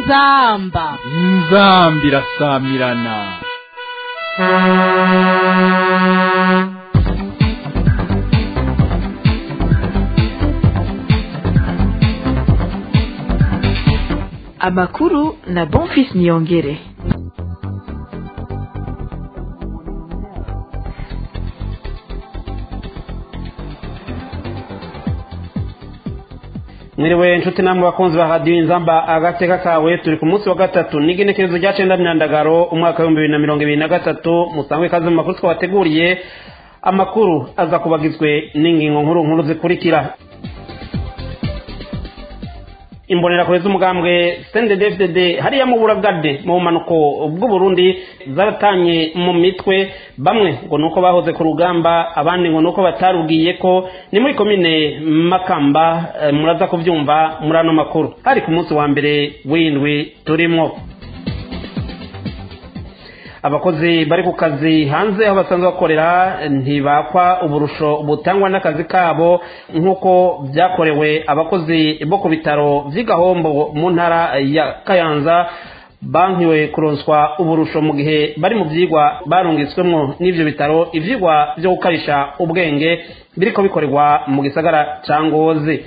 inzamba inzambi irasamirana amakuru na bonfis niyongere mwiriwe inshuti namwe bakunzi ba radiyo inzamba agateka kawe turi ku munsi wa gatatu n'igenekerezo rya cenda myandagaro umwaka w'ibihumbi bibiri na mirongo ibiri na gatatu musangwe ikaze mu makuru twabateguriye amakuru aza kubagizwe n'ingingo nkuru nkuru zikurikira imbonerakure z'umugambwe sendedefdede hariya mu buragade mu bumanuko bw'uburundi zaratanye mu mitwe bamwe ngo nuko bahoze ku rugamba abandi ngo nuko batarubwiye ko ni muri komine makamba eh, muraza kuvyumva muri ano makuru hari ku munsi wa mbere w'indwi turimwo abakozi bari ku kazi hanze aho basanzwe bakorera ntibakwa uburusho butangwa n'akazi kabo nk'uko byakorewe abakozi bo ku bitaro vy'igahombo mu ntara ya kayanza bankiwe kuronswa uburusho mu gihe bari mu vyigwa barungitswemwo n'ivyo bitaro ivyigwa vyo gukarisha ubwenge biriko bikorerwa mu gisagara ca ngozi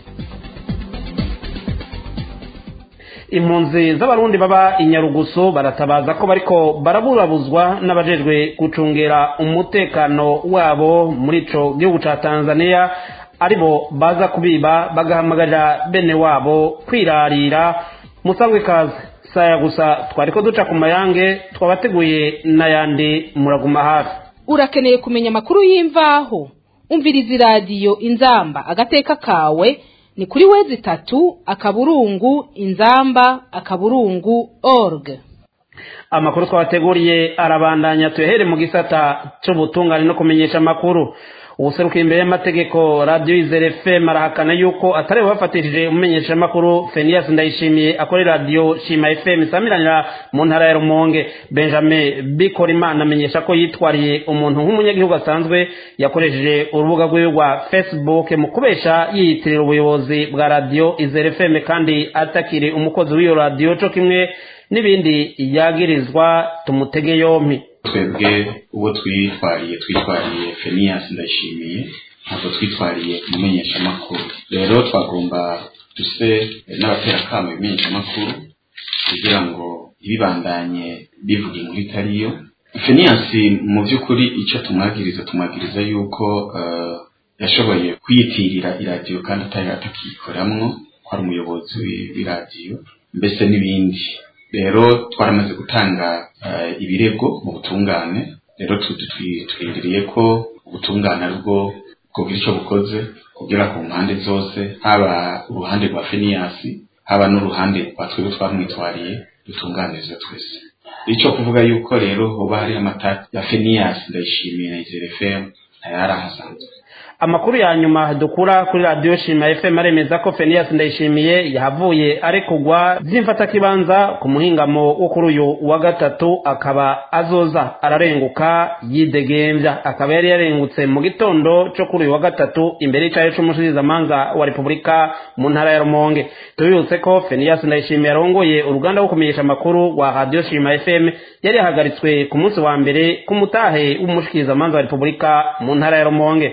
impunzi z'abarundi baba inyarugusu baratabaza ko bariko baraburabuzwa n'abajejwe gucungera umutekano wabo muri ico gihugu ca tanzania aribo baza kubiba bagahamagarira bene wabo kwirarira musangwe kaze saya gusa twariko duca ku mayange twabateguye n'ayandi muraguma hafi urakeneye kumenya amakuru y'imvaho umviriza iradiyo inzamba agateka kawe ni kuri wezi itatu akaburungu inzamba akaburungu org amakuru twabateguriye arabandanya tuyahere mu gisata c'ubutungane no kumenyesha amakuru ubuserukiye imbere y'amategeko radiyo izere fm arahakana yuko atari bafatishije umumenyeshamakuru fenias ndayishimiye akorera radiyo shima fm isamiranira mu ntara ya rumonge benjamin bikorimana amenyesha ko yitwariye umuntu nk'umunyagihugu asanzwe yakoresheje urubuga rwiwe rwa facebook mu kubesha yiyitirira ubuyobozi bwa radiyo izere fm kandi atakiri umukozi w'iyo radiyo co kimwe n'ibindi yagirizwa tumutege yompi twebwe uwo twitwariye twitwariye fenias ndayishimiye ntabwo twitwariye umumenyeshamakuru rero twagomba duse n'abaterakamo ibimenyeshamakuru kugira ngo ntibibandanye bivuga inkuru itariyo fenias mu by'ukuri icyo tumwagiriza tumwagiriza yuko uh, yashoboye kwiyitirira iradiyo kandi atari atakiyikoramwo ko ari umuyobozi w'iradiyo mbese n'ibindi rero twaramaze gutanga ibirego mu butungane rero twirindiriye ko ubutungane aribwo bwogira icyo bukoze kugira ku mpande zose haba uruhande rwa feniyasi haba n'uruhande rwa twebwe twamwitwariye dutunganirizwe twese icyo kuvuga yuko rero hoba hari amata ya feniyasi ndayishimiye na izere fm ntayari ahasanzwe amakuru ya nyuma dukura kuri radiyo shima fm aremeza ko fenias ndayishimiye yahavuye arekugwa by'imfatakibanza ku muhingamo wo kuri uyu wa gatatu akaba azoza ararenguka yidegembya akaba yari yarengutse mu gitondo cyo kuri uyu wa gatatu imbere y'icyayi c'umushikirizamanza wa repubulika mu ntara ya rumonge tubibutse ko fenias ndayishimiye yarongoye uruganda rwo kumenyesha amakuru rwa radiyo shima fm yari yahagaritswe ku munsi wa mbere ku mutahe w'umushikirizamanza wa repubulika mu ntara ya rumonge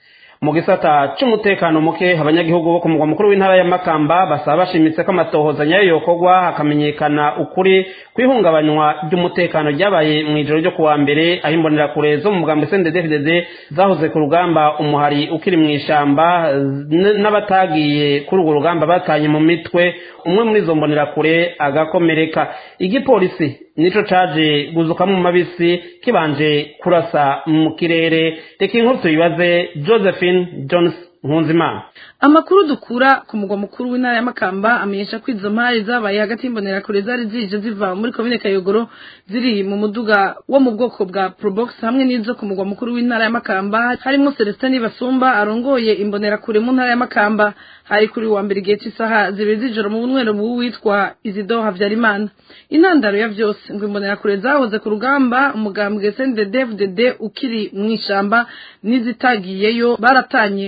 mu gisata c'umutekano muke abanyagihugu bo ku mugwa mukuru w'intara ya makamba basaba bashimitse ko amatohoza nyayo yokorwa hakamenyekana ukuri kw'ihungabanywa ry'umutekano ryabaye mu ijoro ryo kuwa mbere aho imbonerakure zo mu mugambo sndfdd zahoze ku rugamba umuhari ukiri mu ishamba n'abatagiye kuri urwo rugamba batanye mu mitwe umwe muri izo mbonerakure agakomereka igipolisi nico caje guzukamo mu mabisi kibanje kurasa mu kirere reka inkuru tuyibaze josephine jones nkunzimana amakuru dukura ku mugwa mukuru w'intara ya makamba amenyesha ko izo mpari zabaye hagati y'imbonerakure zari zije ziva muri komine kayogoro ziri mu muduga wo mu bwoko bwa probox hamwe n'izo ku mugwa mukuru w'intara ya makamba harimo celestin basumba arongoye imbonerakure mu ntara ya makamba hari kuri wa mbere igihe cy'isaha zibiri z'ijoro mu bunywero witwa izido habyarimana intandaro ya byose ngo imbonerakure zahoze ku rugamba umugambwe sndfdd ukiri mu ishamba n'izitagiyeyo baratanye mu mitwe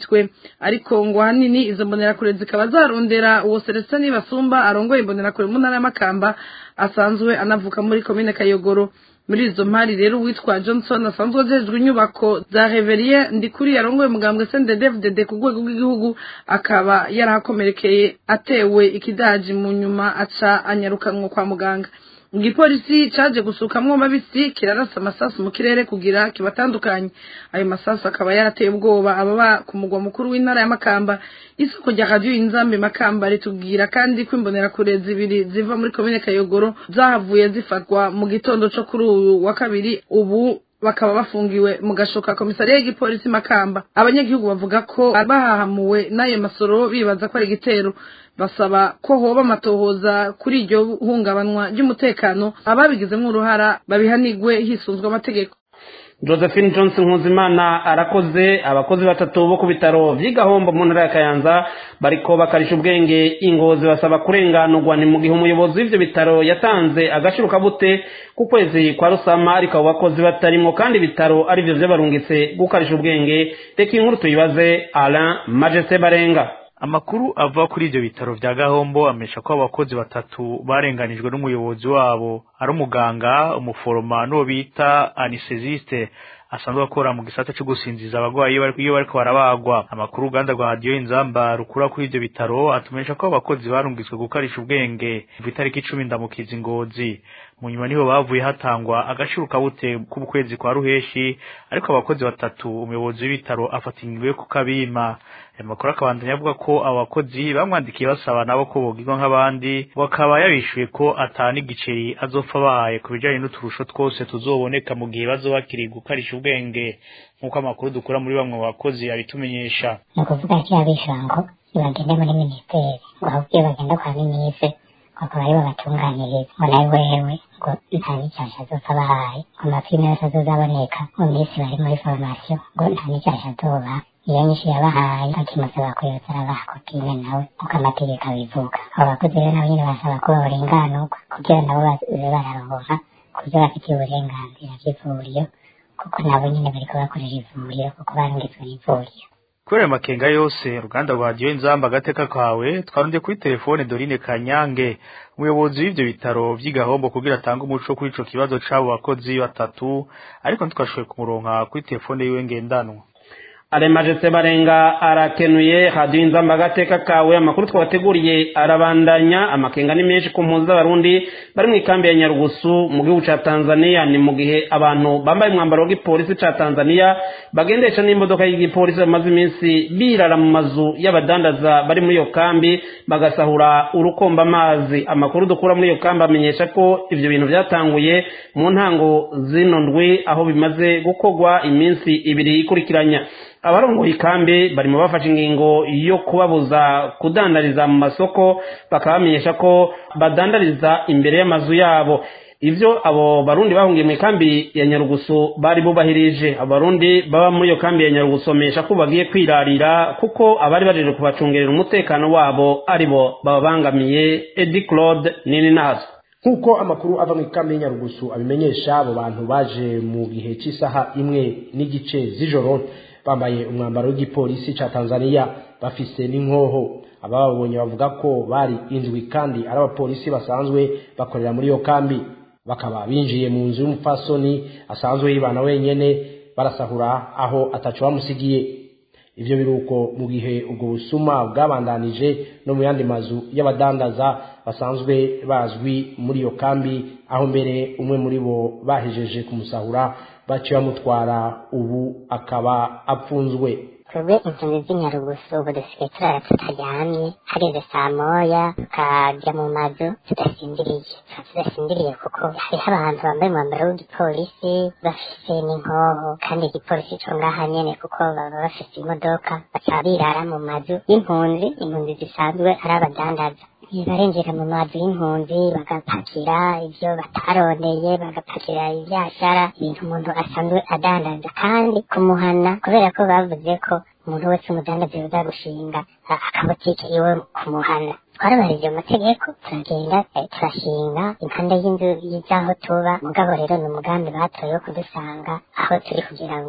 mitwe ariko ngo ahanini izo mbonerakure zikaba zarondera uwo Celestin Basumba arongoye imbonerakure mu ntara y'Amakamba asanzwe anavuka muri komine Kayogoro muri izo mpari rero uwitwa Johnson asanzwe ajejwe inyubako za Reverie ndikuri yarongoye umugambwe CNDD-FDD ku rwego rw'igihugu akaba yarahakomerekeye atewe ikidaji mu nyuma aca anyarukanwa kwa muganga igipolisi caje gusukamwo mabisi kirarasa amasasu mu kirere kugira kibatandukanye ayo masasu akaba yarateye ubwoba ababa ku mugwa mukuru w'intara ya Makamba isoko rya radio inzambe Makamba ritubwira kandi ko imbonerakure zibiri ziva muri komine Kayogoro zahavuye zifatwa mu gitondo co kuri uyu wa kabiri ubu bakaba bafungiwe mu gashoka komisariya y'igipolisi Makamba abanyagihugu bavuga ko bahahamuwe n'ayo masoro bibaza ko ari igitero basaba ko hoba amatohoza kuri iryo hungabanywa ry'umutekano ababigizemo uruhara babihanigwe hisunzwe amategeko josephine johnson nkuzimana arakoze abakozi batatu bo ku bitaro by'igahombo mu ntara ya kayanza bariko bakarisha ubwenge ingozi basaba kurenganurwa ni mu gihe umuyobozi w'ivyo bitaro yatanze agaciro kabute ku kwezi kwa rusama ariko abo bakozi batarimwo kandi ibitaro arivyo vyabarungitse gukarisha ubwenge reka inkuru tuyibaze alain majeste barenga amakuru ava kuri ivyo bitaro vya gahombo amesha ko abakozi batatu barenganijwe n'umuyobozi wabo ari umuganga umuforoma n'uwo bita anesthesiste asanzwe akora mu gisata cyo gusinziza abagwayi iyo bariko barabagwa amakuru uruganda rwa radiyo inzamba rukura kuri ivyo bitaro atumenyesha ko abakozi barungitswe gukarisha ubwenge kuva itariki icumi ndamukiza ingozi mu nyuma niho bavuye hatangwa agaciro kabute k'ukwezi kwa ruheshi ariko abakozi batatu umuyobozi w'ibitaro afata ingingo yo kukabima ayo makuru akabandanya avuga ko abo bakozi bamwandikiye basaba nabo ko bogirwa nk'abandi ngo akaba yabishuye ko atana igiceri azopfa bahaye ku bijanye n'uturusho twose tuzoboneka mu gihe bazoba bakiri gukarisha ubwenge nk'uko amakuru dukura muri bamwe mu bakozi abitumenyesha ni ukuvuga ko yabishyura ngo ntibagende muri minisiteri ngo ahubwo iyo bagenda kwa minisitiri bakaba aribo batunganiriza ngo nawe wewe ngo nta n'icyasha azopfa bahaye ngo amapine yose azozaboneka mu minsi bari muri foromasiyo ngo nta n'icyasha azoba iyo nyinshi yabahaye akimusaba ko yose arabaha kopine nawe uko amategeko abivuga abo bakozi rero nabo nyine basaba ko barenganurwa kugira nabo baze bararonka kubyo bafitiye uburenganzira bw'ivuriro kuko nabo nyine bariko bakorera ivuriro kuko barungitswe n'ivuriro kubera ayo makenga yose uruganda rwa radiyo inzamba agateka kawe twarondeye kuri telefone dorine kanyange umuyobozi w'ivyo bitaro vy'igahombo kugira atange umuco kuri ico kibazo c'abo bakozi batatu ariko ntitwashoboye kumuronka kuri telefone yiwe ngendanwa aremajetse barenga arakenuye radiyo inzamba agateka kawe amakuru twabateguriye arabandanya amakenga ni menshi ku mpunzi z'abarundi bari mu ikambi ya nyarugusu mu gihugu ca tanzania ni mu gihe abantu bambaye umwambaro w'igipolisi ca tanzania bagendesha n'imodoka y'igipolisi bamaze iminsi birara mu mazu y'abadandaza bari muri iyo kambi bagasahura urukomba amazi amakuru dukura muri iyo kambi amenyesha ko ivyo bintu vyatanguye mu ntango zino ndwi aho bimaze gukorwa iminsi ibiri ikurikiranya abarongoye ikambi barimo bafashe ingingo yo kubabuza kudandariza mu masoko bakaba bamenyesha ko badandariza imbere y'amazu yabo ivyo abo barundi bahungiye mu ikambi ya nyarugusu bari bubahirije abarundi baba muri iyo kambi ya nyarugusu bamenyesha ko bagiye kwirarira kuko abari bajeje kubacungerera umutekano wabo aribo bababangamiye edi claude nini nazo nk'uko amakuru ava mu ikambi y'inyarugusu abimenyesha abo bantu baje mu gihe cy'isaha imwe n'igice z'ijoro bambaye umwambaro w'igipolisi ca Tanzania bafise n'inkoho abababonye bavuga ko bari indwi kandi ari abapolisi basanzwe bakorera muri iyo kambi bakaba binjiye mu nzu y'umupfasoni asanzwe yibana wenyene barasahura aho ataco bamusigiye ivyo biruko mu gihe ubwo busuma bwabandanije no mu yandi mazu y'abadandaza basanzwe bazwi muri iyo kambi aho mbere umwe muri bo bahejeje kumusahura baciye bamutwara ubu akaba apfunzwe twebwe impunzi z'inyarugusu ubu dusigaye turara tutaryamye hageze saa moya tukajya mu mazu tudasinziriye tuba tudasinziriye kuko hariho abantu bambaye umwambaro w'igipolisi bafise n'inkoho kandi igipolisi co ngaha nyene kuko baba bafise imodoka bakaba birara mu mazu y'impunzi impunzi zisanzwe ari abadandaza barinjira mu mazu y'impunzi bagapakira ivyo batarondeye bagapakira ivyashara ibintu umuntu asanzwe adandaza kandi kumuhana kubera ko bavuze ko umuntu wese umudandazi yoza gushinga akabotike iwe kumuhana twarabarije amategeko turagenda turashinga impande y'inzu y'aho tuba mugabo rero ni umugambi batoye wo kudusanga aho turi kugira ngo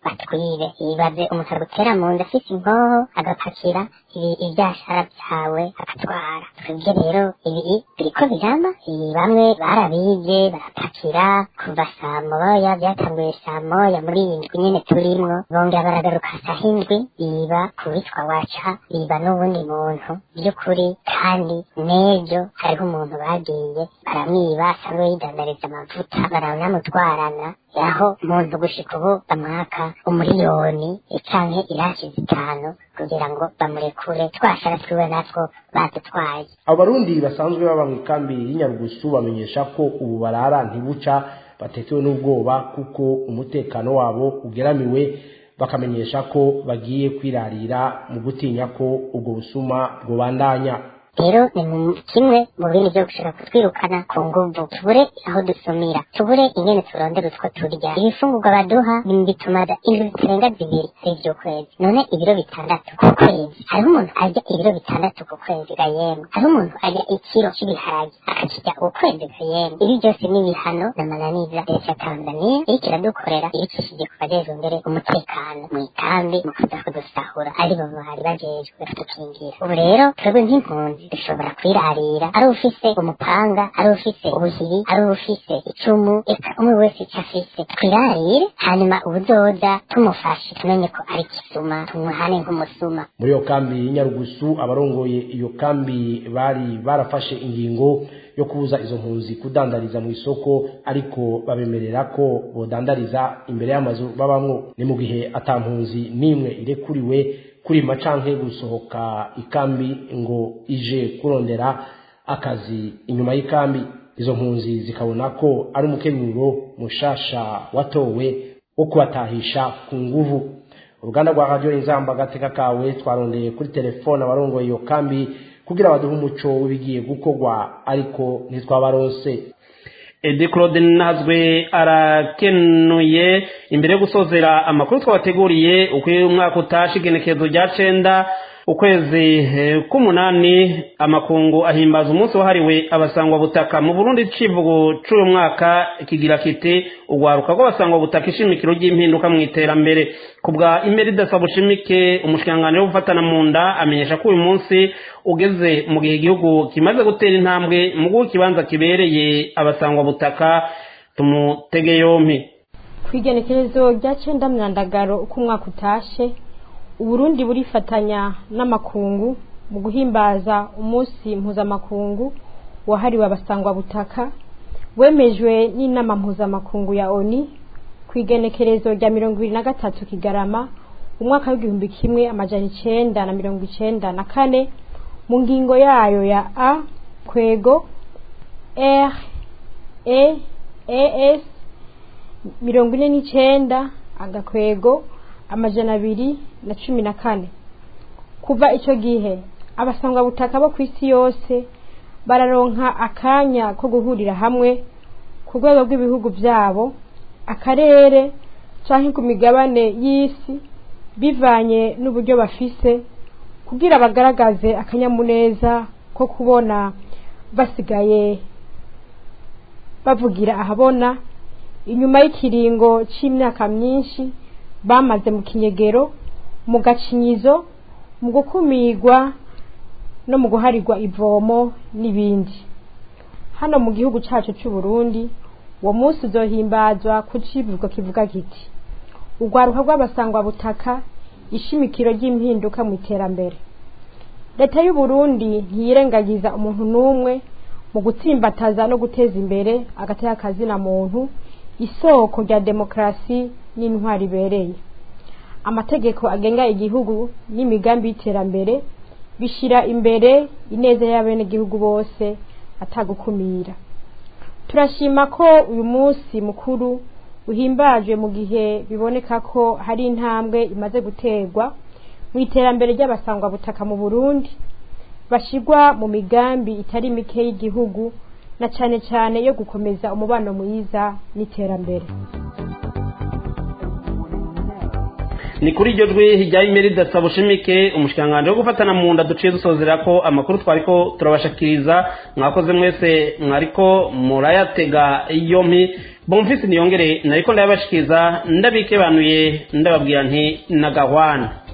batwibe yibaze umuntu agutera mu nda afise inkoho agapakira ibi- ivyashara vyawe agatwara twebwe rero ibi biriko birama ibi bamwe barabije barapakira kuva saa moya byatanguye saa moya muri iyi ndwi nyene turimwo bongera baragaruka saa hindwi biba kubitwa waca biba n'uwundi muntu by'ukuri kandi n'ejo hariho umuntu bagiye baramwiba asanzwe yidandariza amavuta baranamutwarana aho umuntu gushika ubu bamwaka umuriyoni canke irasi zitanu kugira ngo bamurekure twashara twiwe natwo badutwaye abo barundi basanzwe baba mu ikambi y'inyarugusu bamenyesha ko ubu barara ntibuca batekewe n'ubwoba kuko umutekano wabo ugeramiwe bakamenyesha ko bagiye kwirarira mu gutinya ko ubwo busuma bwobandanya rero ni mu kimwe mu bindi byo gushaka kutwirukana ku nguvu tubure aho dusumira tubure ingene turondera utwo turya ibifungurwa baduha ni bituma da- indwi zitarenga zibiri z'ivy'ukwezi none ibiro bitandatu ku kwezi hariho umuntu arya ibiro bitandatu ku kwezi gayemwe hariho umuntu arya ikiro cy'ibiharage akakirya ukwezi gayemwe ibi byose ni ibihano n'amananiza leta ya tanzania iriko iradukorera irikishije ku bajejwe imbere umutekano mu ikambi mu kuza kudusahura ari bo bari bajejwe kudukingira ubu rero twebwe nk'impunzi dushobora kwirarira ari ufise umupanga ari ufise ubuhiri ari ufise icumu eka umwe wese icyo afise twirarire hanyuma ubuzoza tumufashe tumenye ko ari kisuma tumuhane nk'umusuma muri iyo kambi y'inyarugusu abarongoye iyo kambi bari barafashe ingingo yo kubuza izo mpunzi kudandariza mu isoko ariko babemerera ko bodandariza imbere y'amazu babamwo ni mu gihe ata mpunzi n'imwe irekuriwe kurima canke gusohoka ikambi ngo ije kurondera akazi inyuma y'ikambi izo mpunzi zikabona ko ari umukenyuro mushasha watowe wo kubatahisha ku nguvu uruganda rwa radiyo inzamba agateka kawe twarondeye kuri telefone abarongoye iyo kambi kugira baduhe umuco w'ibigiye gukorwa ariko ntitwabaronse edi claude nazwe arakenuye imbere yo gusozera amakuru twabateguriye uko uyu mwaka utashe igenekerezo rya cenda ukwezi eh, k'umunani amakungu ahimbaza umunsi wahariwe abasangwa butaka mu burundi icivugo c'uyu mwaka kigira kiti urwaruka rw'abasangwa butaka ishimikiro ry'impinduka mu iterambere ku bwa imeri idasaba ushimike umushikiranganji wo gufatana mu nda amenyesha ko uyu munsi ugeze mu gihe igihugu kimaze gutera intambwe mu guha ikibanza kibereye abasangwa butaka tumutege yompi ku igenekerezo rya cenda myandagaro uko umwaka utashe uburundi burifatanya n'amakungu mu guhimbaza umunsi mpuzamakungu wahariwe abasangwa butaka wemejwe n'inama mpuzamakungu ya oni ku igenekerezo rya mirongo ibiri na gatatu kigarama umwaka w'igihumbi kimwe amajana icenda na mirongo icenda na kane mu ngingo yayo ya a kwego r e es mirongo ine n'icenda agakwego amajana abiri na cumi na kane kuva icyo gihe abasangwa butaka bo ku isi yose bararonka akanya ko guhurira hamwe ku rwego rw'ibihugu byabo akarere cyangwa ku migabane y'isi bivanye n'uburyo bafise kugira bagaragaze akanyamuneza ko kubona basigaye bavugira ahabona inyuma y'ikiringo cy'imyaka myinshi bamaze mu kinyegero mu gacinyizo mu gukumirwa no mu guharirwa ivomo n'ibindi hano mu gihugu cyacu cy'u Burundi uwo munsi uzohimbazwa ku civugo kivuga kiti urwaruka rw'abasangwa butaka ishimikiro ry'impinduka mu iterambere leta y'u Burundi ntiyirengagiza umuntu n'umwe mu gutsimbataza no guteza imbere agateka kazina muntu isoko rya demokarasi n'intwari ibereye amategeko agenga igihugu n'imigambi y'iterambere bishyira imbere ineza y'abenegihugu bose atagukumira turashima ko uyu munsi mukuru uhimbajwe mu gihe biboneka ko hari intambwe imaze guterwa mu iterambere ry'abasangwa butaka mu burundi bashyirwa mu migambi itari mike y'igihugu na cyane cyane yo gukomeza umubano mwiza n'iterambere ni kuri iryo jwi hijyaho imeri idasaba ushimike umushikiranganji wo gufatana mu nda duciye dusozera ko amakuru twari ko turabashikiriza mwakoze mwese mwariko murayatega yompi bomfisi niyongere nariko ndabashikiza ndabikebanuye ndababwira nti nagahwana